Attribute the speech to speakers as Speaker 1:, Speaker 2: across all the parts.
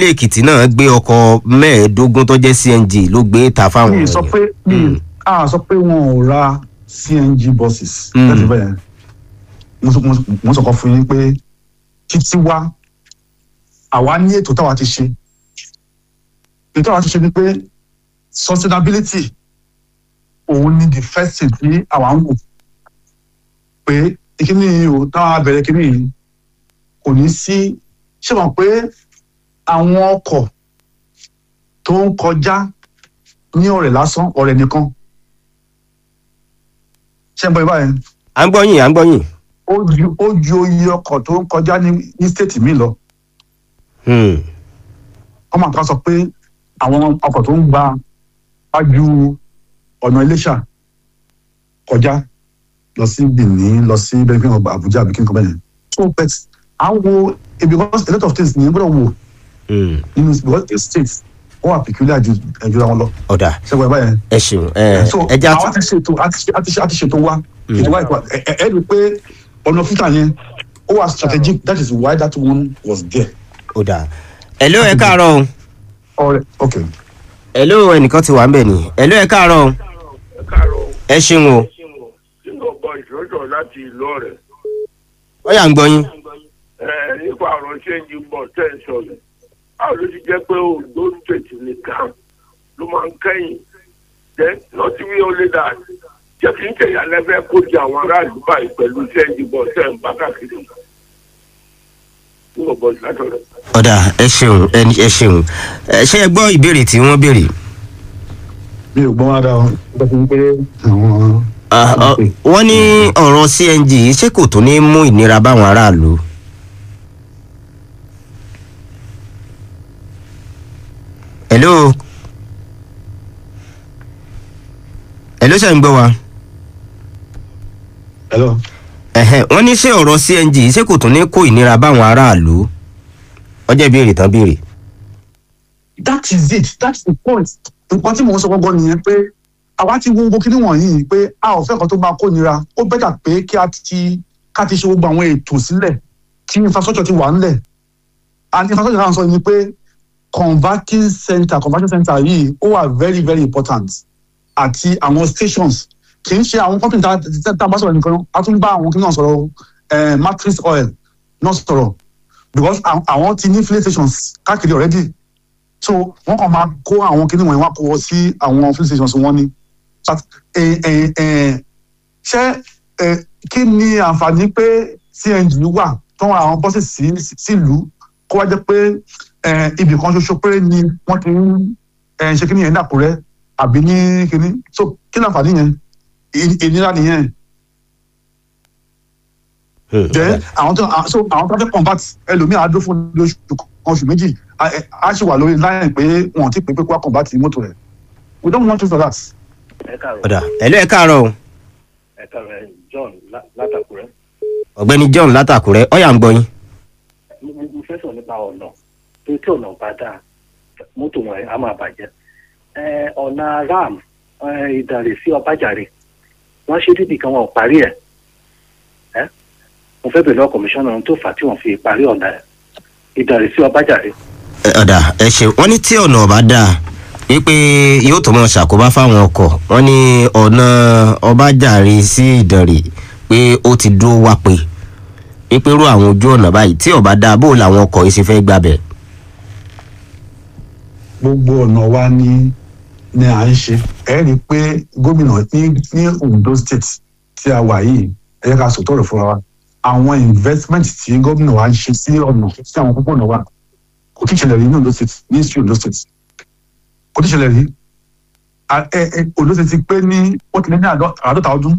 Speaker 1: ilé èkìtì náà gbé ọkọ̀ mẹ́ẹ̀ẹ́dógún tó jẹ́ cng ló gbé ta fáwọn
Speaker 2: mi sọ
Speaker 1: èèyàn.
Speaker 2: pé mi a sọ pé wọn ò ra cng buses
Speaker 1: Mm.
Speaker 2: láti bẹ́ẹ̀ mo sọ- mo sọ- mo sọ kan fún yín pé títí wá àwa ní ètò táwa ti ṣe ètò táwa ti ṣe ni pé sustainability òun ni the first thing tí àwa ń wò pé ìkíní yìí o táwa bẹ̀rẹ̀ kíní yìí kò ní sí ṣé mọ̀ pé àwọn ọkọ̀ tó ń kọjá ní ọ̀rẹ́ lásán ọ̀rẹ́ nìkan ṣé ń bọ ibà yẹn
Speaker 1: à ń gbọ́ yín à ń gbọ́ yín.
Speaker 2: ó ju ó ju iye ọkọ̀ tó ń kọjá ní ní stéètì mi lọ
Speaker 1: Hmm.
Speaker 2: ọmọ kan sọ pé àwọn ọkọ̀ tó ń gba wájú ọ̀nà iléṣà kọjá lọ sí benin lọ sí bẹ́ẹ̀ kí n kọ́ àbújá àbí kí n kọ́ bẹ́ẹ̀ so but à ń wo eh, because a lot of things ni gbọ́dọ̀ wò
Speaker 1: Hmm.
Speaker 2: nínú because the state ó wà peculiar ju ẹ̀jú àwọn lọ
Speaker 1: ọ̀dà
Speaker 2: ṣé ń bọ ibà yẹn.
Speaker 1: ẹ ṣeun ẹ
Speaker 2: so
Speaker 1: ẹ já
Speaker 2: àwọn ti ṣètò àti ṣe- àti ṣe- àti ṣètò wa ètò wa ìpa ẹ ẹ ẹ rí i pé ọ̀nà fúta yẹn ó wà strategic that is why that one was there.
Speaker 1: ọ̀dà. ẹ̀ló ẹ káàárọ̀ o
Speaker 2: ọ̀rẹ́ ok
Speaker 1: ẹ̀ló ẹnìkan ti wà ń bẹ̀ ni ẹ̀ló ẹ káàárọ̀ o
Speaker 3: káàárọ̀
Speaker 1: ẹ ṣeun o
Speaker 3: sínú ọgbọ́n ìṣòro láti ìlú ọ̀rẹ́
Speaker 1: ó yà ń gbọ́ yín.
Speaker 3: ẹ nípa ọ̀rọ̀ ṣéǹjì bọ̀ tẹ̀ ń sọ̀rọ̀ báwo ló ti jẹ́ pé Ondo state nìkan ló máa ń kẹ́yìn jẹ́ lọ́tí wí ó lé dà jẹ́ kí n tẹ̀yà lẹ́fẹ́ kó di àwọn aráàlú báyìí pẹ̀lú ṣéǹjì bọ̀ tẹ̀ ń bá káàkiri sínú ọgbọ́n ìṣòro.
Speaker 1: ọ̀dà ẹ ṣeun ẹ ẹ ṣeun ẹ ṣe ẹ gbọ́ ìbéèrè tí wọ́n béèrè.
Speaker 2: mi ò gbọ́n wá dá o bẹ́ẹ̀ fi ń pé àwọn.
Speaker 1: Ah, ah, wọ́n ní ọ̀rọ̀ cng yìí ṣé kò tún ní mú ìnira báwọn aráàlú. hello hello ṣe ń gbọ́ wa.
Speaker 2: hello
Speaker 1: Ẹ̀hẹ̀, wọ́n ní ṣé ọ̀rọ̀ cng yìí ṣé kò tún ní kó ìnira báwọn aráàlú. ọjọ́ ìbéèrè tán béèrè.
Speaker 2: that is it that's the point nǹkan tí mò ń sọ gbọ́ngàn nìyẹn pé àwa ti wo gbogbo kíní wọ̀nyí pé a ò fẹ́ kan tó máa kó nira ó bẹ́tà pé kí a ti ká ti ṣe gbogbo àwọn ètò sílẹ̀ kí infrastructure ti wà ńlẹ̀ and infrastructure náà sọ ni pé converting center converting center yìí ó wà very very important àti àwọn stations kì í ṣe àwọn company tá tá- tá a bá sọ̀rọ̀ nìkan a tún bá àwọn kíní náà sọ̀rọ̀ eh, matrix oil náà sọ̀rọ̀ because àwọn- àwọn ti ní filling stations káàkiri already so wọn kàn máa kó àwọn kinní wọ̀nyí wá kó wọ sí àwọn filling stations wọn ni But, eh, eh, eh, ṣé eh, kí ni àǹfààní pé cng wà tó ń ra àwọn bọ́sì sí sílùú kó wá jẹ́ pé eh, ibì kan ṣoṣo péré ni wọ́n ti ń eh, ṣe kinní yẹn ní àkúrẹ́ àbí ní kinní so kí ni àǹfààní yẹn Ì- ìnira nìyẹn
Speaker 1: Hmm,
Speaker 2: jẹ́ àwọn tó so àwọn tó fẹ́ convert ẹlòmíì á dúró fún oṣù kan oṣù méjì á á sì wà lórí line pé wọn ò tí ì pé pé kó wá convert mọ́tò rẹ̀ we don't want to do that.
Speaker 4: ẹ káàárọ̀
Speaker 1: ọ̀dà hello ẹ káàárọ̀ o.
Speaker 4: ẹ káàárọ̀ john lá- látàkùrẹ́
Speaker 1: ọ̀gbẹ́ni john látàkùrẹ́ ọ̀yà ń gbọ́ yín.
Speaker 4: mo mo- mo fẹ́ sọ nípa ọ̀nà tó tí ọ̀nà bá dáa mọ́tò wọn á máa bàjẹ́ ẹ ọ̀nà ram ẹ, ìdàrè sí ọbàjàre wọ́n ṣe dídì kan wọn ò parí ẹ̀ ẹ́ mo fẹ́ bẹ̀rẹ̀ lọ́wọ́ kọmíṣánná ohun tó fà á tí wọ́n fi parí ọ̀nà ẹ̀ ìdàrè sí ọbàjàre
Speaker 1: Ẹ, ọ̀dà ẹ ṣe wọ́n ní tí ọ̀nà ọ̀bá dáa wípé yóò tó mọ̀ ṣàkóbá fáwọn ọkọ̀ wọ́n ní ọ̀nà ọbàjàre sí ìdànrè pé ó ti dúró wá pé wípé irú àwọn ojú ọ̀nà báyìí tí ọ̀bá dáa bó làwọn ọkọ̀ yìí ṣe fẹ́ gbàbẹ̀.
Speaker 2: gbogbo ọ̀nà wa ni ni à ń ṣe ẹ rí i pé gómìnà ní ní ondo state tí a wà yìí ẹ yẹ ká sòtọ́ rẹ̀ fúnra wa àwọn investment tí gómìnà wa ń ṣe sí ọ̀nà sí àwọn púpọ̀ ọ̀nà wa kò tí ì ṣẹlẹ̀ rí ní ondo state ní history ondo state kò tí ì ṣẹlẹ̀ rí A- ẹ ẹ ondo state ti pé ní ó ti lé ní àádọ́- àádọ́ta ọdún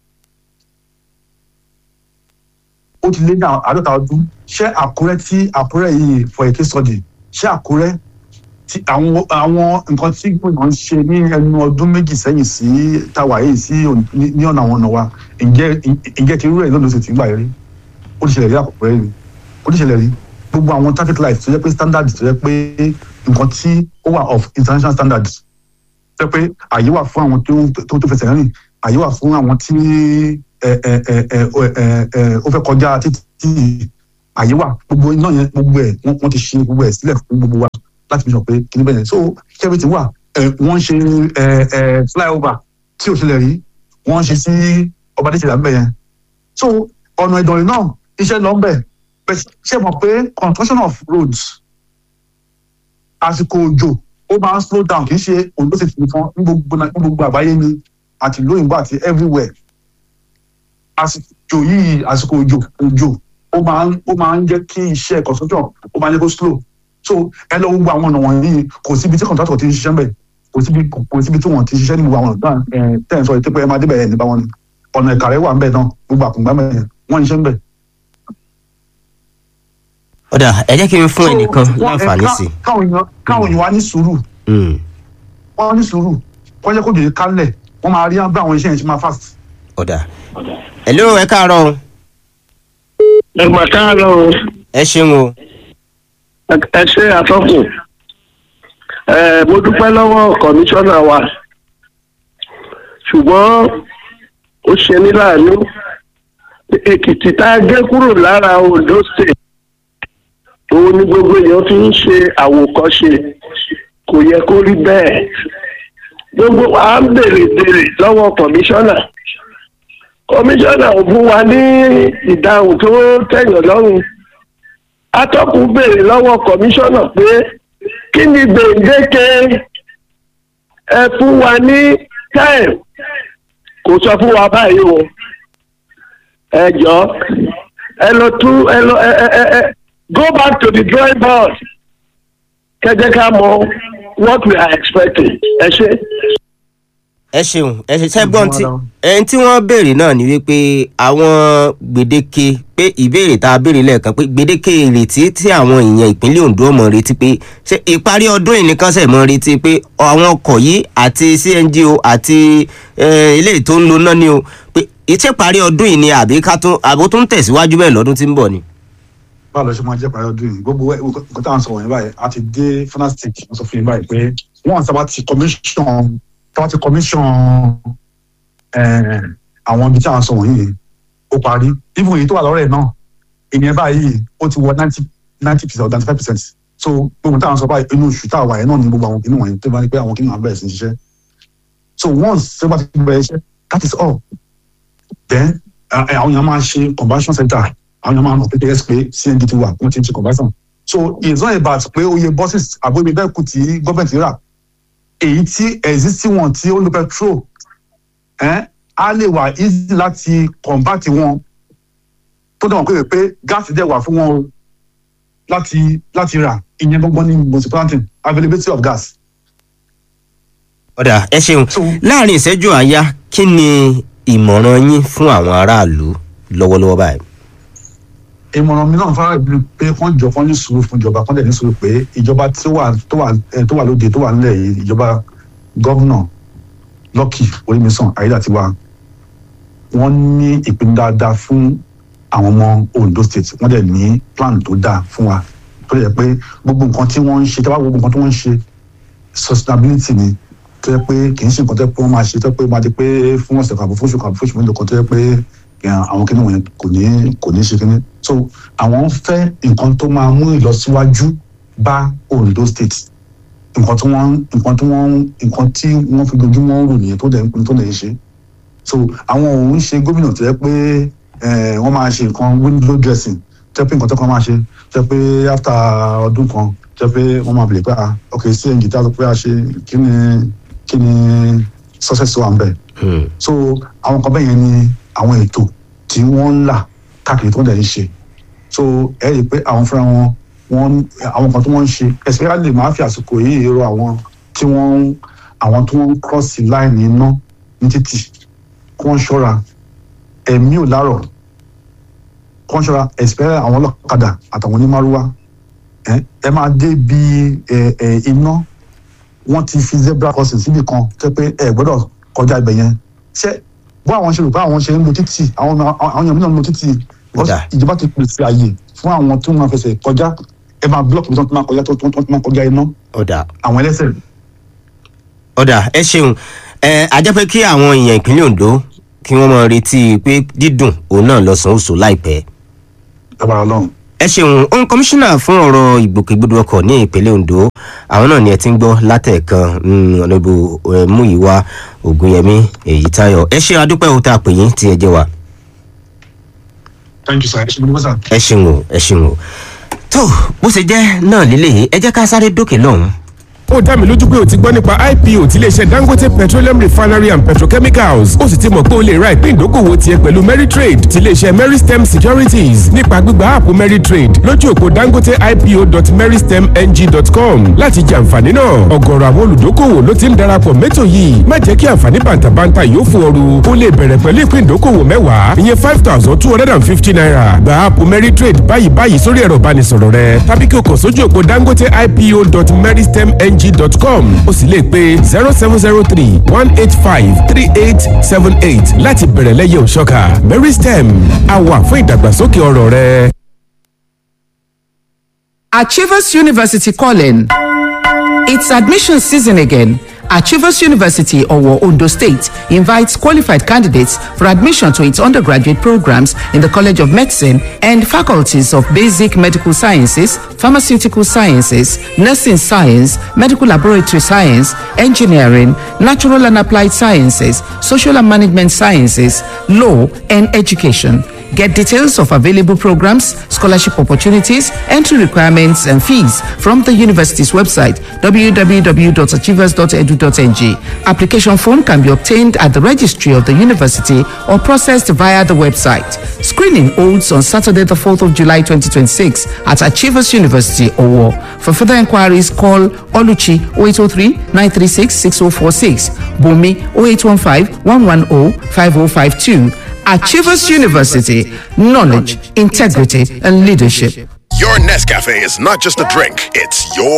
Speaker 2: ó ti lé ní àádọ́ta ọdún ṣé àkúrẹ́ tí àkúrẹ́ yìí for a case study ṣé àkúrẹ́ tí àwọn àwọn nǹkan tí gbọ̀ngàn ń ṣe ní ẹnu ọdún méjì sẹ́yìn sí táwa yìí sí òní- ní ní ọ̀nà àwọn ọ̀nà wa ǹjẹ́ ǹjẹ́ ti rú ẹ̀ lọ́dún sì ti ń gbà rí ó ti ṣẹlẹ̀ rí àkọ́kọ́ rí ó ti ṣẹlẹ̀ rí gbogbo àwọn traffic lights tó yẹ pé standard tó yẹ pé nǹkan tí ó wà of international standards tó yẹ pé àyè wà fún àwọn tó tó tó fẹsẹ̀ rìn àyè wà fún àwọn tí ẹ ẹ ẹ ẹ ẹ ẹ ó fẹ́ kọjá títí àyè wà gbogbo iná yẹn gbogbo ẹ̀ wọ́n wọ́n ti ṣe gbogbo ẹ̀ sílẹ̀ fún gbogbo wa láti fi sọ pé kí ni bẹ́ẹ̀ yẹn so kẹ́bìtì wà ẹ̀ wọ́n ń ṣe ẹ̀ ẹ̀ flyover tí ò ṣẹlẹ̀ rí wọ́n ń ṣe sí ọba adéṣèlú àbẹ̀ yẹn so ọ̀nà ìdọ̀rìn náà iṣẹ́ lọ ń bẹ̀ bẹ́ẹ̀ ṣe mọ̀ pé construction of roads àsìkò òjò ó máa ń slow down kì í ṣe òǹdó sì fi fún ní gbogbo ní gbogbo àgbáyé ni àti lóyìnbó àti everywhere àsìkò yìí àsìkò òjò òjò ó máa ń ó máa ń jẹ́ kí iṣẹ́ construction ó máa ń jẹ́ kó slow so ẹ lọ gbogbo àwọn ọ̀nà wọ̀nyí kò síbi tí contractor ti ń ṣiṣẹ́ mbẹ̀ kò síbi kò síbi tí wọ́n ti ṣiṣẹ́ ní gbogbo àwọn ọ̀nà tẹ́ ẹ̀ sọ ètò pé ẹ máa débẹ̀ ẹ̀ nípa wọn ni ọ̀nà ìkàrẹ́ wà ńbẹ̀ náà gbogbo àkùngbà mẹ́rin wọ́n ń ṣiṣẹ́ ńbẹ̀.
Speaker 1: ọ̀dà ẹ jẹ́ kí n fún
Speaker 2: So,
Speaker 1: ẹnìkan
Speaker 2: wọ́n-
Speaker 1: láǹfààní
Speaker 2: ká-
Speaker 1: sí i.
Speaker 2: káwọn èèyàn káwọn èèyàn wá ní sùúrù
Speaker 1: Mm,
Speaker 2: wọ́n ní sùúrù wọ́n jẹ́ kó dèrè kálẹ̀ wọ́n máa rí bí àwọn iṣẹ́ yẹn ṣe máa fast.
Speaker 1: ọ̀dà hello ẹ káàárọ̀ o
Speaker 3: ẹgbà káàárọ̀ o
Speaker 1: ẹ ṣeun o
Speaker 3: ẹ ṣe àtọ́kùn ẹ mo dúpẹ́ lọ́wọ́ kọmíṣánná wa ṣùgbọ́n ó ṣe ní láàánú èkìtì tá a gé kúrò lára ondo state òun ni gbogbo èèyàn fi ń ṣe àwòkọ́ṣe kò yẹ kó rí bẹ́ẹ̀ gbogbo à ń béèrè béèrè lọ́wọ́ kọmíṣánná kọmíṣánná ò fún wa ní ìdáhùn tó tẹ̀yàn lọ́rùn atọ́kùn béèrè lọ́wọ́ kọmíṣánná pé kí ni gbèǹdéke ẹ fún wa ní time kò sọ fún wa báyìí o ẹ jọ ẹ lọ tún ẹ lọ ẹ ẹ ẹ ẹ go back to the drawing board kẹjẹ ká mọ what we are expecting ẹ ṣe.
Speaker 1: ẹ ṣeun ẹ ṣe ṣẹ́gbọ́n tí
Speaker 2: Madam.
Speaker 1: ẹni tí wọ́n béèrè náà ni wípé àwọn gbèdéke pé ìbéèrè tá a béèrè lẹ́ẹ̀kan pé gbèdéke ìrètí tí àwọn èèyàn ìpínlẹ̀ Ondo mọ̀ retí pé ṣé ìparí ọdún yìí nìkan ṣẹ̀ mọ́ retí pé àwọn ọkọ̀ yìí àti CNG o àti eh, eléyìí tó ń lo náà ni o pé ìṣe parí ọdún yìí ni àbí ká tún àbó tún tẹ̀síwájú bẹ́ẹ̀ lọ́dún tí ń bọ̀ ni.
Speaker 2: báwo ló ṣe máa jẹ́ parí ọdún yìí gbogbo ẹ̀- nǹkan tá à ń sọ wọ̀nyí báyìí a ti dé fanastic wọ́n sọ fún yín báyìí pé wọ́n sábà ti commission sábà ti commission eh, àwọn ibi tí à ń sọ wọ̀nyí ó parí even èyí tó wà lọ́rẹ̀ náà ìyẹn báyìí ó ti wọ ninety ninety percent or ninety five percent so gbogbo tá à ń sọ báyìí inú oṣù tá a wà yẹn náà ni gbogbo àwọn kìnìún wọ̀nyí tó bá ní pé àwọn kìnìún àwọn bẹ̀rẹ̀ sí ní ṣiṣẹ́ so once ṣé bá ti bẹ̀rẹ̀ iṣẹ́ that is all then eh, eh, àwọn èèyàn máa ṣe conversion center àwọn èèyàn máa mọ̀ pé kẹ́kẹ́ pé cng ti wà wọ́n ti ń ṣe conversion so it's not about pé oye buses àbóyè bẹ́ẹ̀ kù tí gọ́ọ̀mẹ̀ntì rà èyí tí existing one tí ó lo petrol eh, á lè wà easy láti convert wọn tó dẹ̀ wọ́n pé pé gáàsì dẹ̀ wà fún wọn o láti láti rà ìyẹn gbọ́ngbọ́n ní municipality availability of gas.
Speaker 1: ọ̀dà ẹ ṣeun
Speaker 2: So-
Speaker 1: láàrin ìṣẹ́jú àáyá kí ni ìmọ̀ràn yín fún àwọn aráàlú lọ́wọ́lọ́wọ́ báyìí.
Speaker 2: ìmọ̀ràn mi náà fara ìlú pé kán jọ kán ní sùúrù fún ìjọba kán dẹ̀ ní sùúrù pé ìjọba tó wà tó wà ẹ, tó wà lóde tó wà nílẹ̀ yìí ìjọba gọ́vnà lọ́kì orímísàn ayédàtiwa wọ́n ní ìpinnu dáadáa fún àwọn ọmọ Ondo state wọ́n dẹ̀ ní plan tó dáa fún wa tó yẹ pé gbogbo nǹkan tí wọ́n ń ṣe tí wọ́n gbogbo nǹkan tí wọ́n ń ṣe sustainability ni tó yẹ pé kì í ṣe nǹkan tó yẹ pé wọ́n máa ṣe tó yẹ pé máa di pé fún ọ̀sẹ̀ kan àbò fún oṣù kan àbò fún oṣù mélòó kan tó yẹ pé ẹ̀, àwọn kíní wọ̀nyẹn kò ní kò ní ṣe kíní so àwọn ń fẹ́ nǹkan tó máa mú ìlọsíwájú bá Ondo state nǹkan tí wọ́n nǹkan tí wọ́n nǹkan tí wọ́n fi dojúmọ́ rò nìyẹn tó dẹ̀ ń pin tó dẹ̀ ń ṣe so àwọn òun ṣe gómìnà tó yẹ pé ẹ̀, wọ́n máa ṣe nǹkan window dressing tó yẹ pé nǹkan tó kàn máa ṣe tó yẹ pé after ọdún kan tó yẹ pé wọ́n máa bèèrè pé ah ok cng tí a sọ pé a ṣe kí ni kí ni success wà ń bẹ̀
Speaker 1: Hmm.
Speaker 2: so àwọn kan bẹ́ẹ̀ yẹn ni àwọn ètò tí wọ́n ń là káàkiri tó ń dẹ̀ ń ṣe so ẹ rí i pé àwọn fúnra wọn wọn àwọn kan tí wọ́n ń ṣe especially máa fi àsìkò yìí rọ àwọn tí wọ́n àwọn tí wọ́n ń cross line iná ní títì kí wọ́n ṣọ́ra ẹ̀mí ò lárọ̀ kí wọ́n ṣọ́ra especially àwọn ọlọ́kadà àtàwọn onímárúwá ẹ ẹ máa dé bí ẹ ẹ iná wọ́n ti fi zebra crossing síbì kan tó pé ẹ gbọ́dọ̀ kọjá ibẹ̀ yẹn ṣé bó àwọn ṣe rò pé àwọn ṣe ń lo títì àwọn àwọn èèyàn mìíràn ń lo títì because
Speaker 1: Dà.
Speaker 2: ìjọba ti pèsè àyè fún àwọn tó máa fẹsẹ̀ kọjá ẹ máa blọọkì tó máa kọjá tó tó tó máa kọjá iná
Speaker 1: ọ̀dà
Speaker 2: àwọn ẹlẹ́sẹ̀
Speaker 1: ọ̀dà ẹ ṣeun ẹ ajẹ́ pé kí àwọn èèyàn ìpínlẹ̀ Ondo kí wọ́n máa retí pé dídùn òun náà lọ́sàn-án oṣù láìpẹ́
Speaker 2: dábàá Ọlọ́run
Speaker 1: ẹ ṣeun ohun kọmíṣánná fún ọ̀rọ̀ ìgbòkègbodò ọkọ̀ ní ìpínlẹ̀ ondo àwọn náà ni ẹ ti ń gbọ́ látẹ̀ẹ̀kan ọ̀nàbù múyìwá ògùnyẹmí èyí táyọ̀ ẹ ṣe adúpẹ́ òun tá a pè yín tí ẹ jẹ́ wa.
Speaker 2: thank you sir ẹ ṣe gbogbo sir.
Speaker 1: ẹ ṣeun o ẹ ṣeun o tó bó ṣe jẹ́ náà lélẹ̀ ẹ jẹ́ ká sáré dókè lọ́hùn
Speaker 5: ó dá mi lójú pé o ti gbọ́ nípa ipo ti iléeṣẹ́ dangote petroleum refinery and petrochemicals ó sì ti mọ̀ pé o lè ra ìpín ìdókòwò tiẹ̀ pẹ̀lú meritrade ti iléeṣẹ́ meristem securities nípa gbígba áàpù meritrade lójú òpó dangote ipo.meristemng.com láti jẹ àǹfààní náà ọ̀gọ̀rọ̀ àwọn olùdókòwò ló ti ń darapọ̀ mẹ́tò yìí má jẹ́ kí àǹfààní bàǹtàbàǹtà yóò fún ọrù o lè bẹ̀rẹ̀ pẹ̀lú ìpín ìdókòwò mẹ́wàá ìyẹn five thousand two hundred and fifty naira gba áàpù meritrade báyìí báyìí sórí ẹ̀rọ ìbánisọ̀rọ̀ rẹ tàbí kí o kàn sójú òpó dangote ipo.meristemng ng.com o sì lè pe zero seven zero three one eight five three eight seven eight láti bẹ̀rẹ̀ lẹ́yẹ̀ òṣọ́ka mary stem a wà fún ìdàgbàsókè ọ̀rọ̀ rẹ.
Speaker 6: Achievers University calling. It's admission season again. Achievers University, Owo, Ondo State, invites qualified candidates for admission to its undergraduate programs in the College of Medicine and faculties of Basic Medical Sciences, Pharmaceutical Sciences, Nursing Science, Medical Laboratory Science, Engineering, Natural and Applied Sciences, Social and Management Sciences, Law, and Education. Get details of available programs, scholarship opportunities, entry requirements, and fees from the university's website www.achievers.edu.ng. Application form can be obtained at the registry of the university or processed via the website. Screening holds on Saturday, the 4th of July 2026 at Achievers University, Owo. For further inquiries, call Oluchi 0803 936 6046, Bumi 0815 110 5052. Achievers University, knowledge, integrity, and leadership.
Speaker 7: Your Nescafe is not just a drink, it's your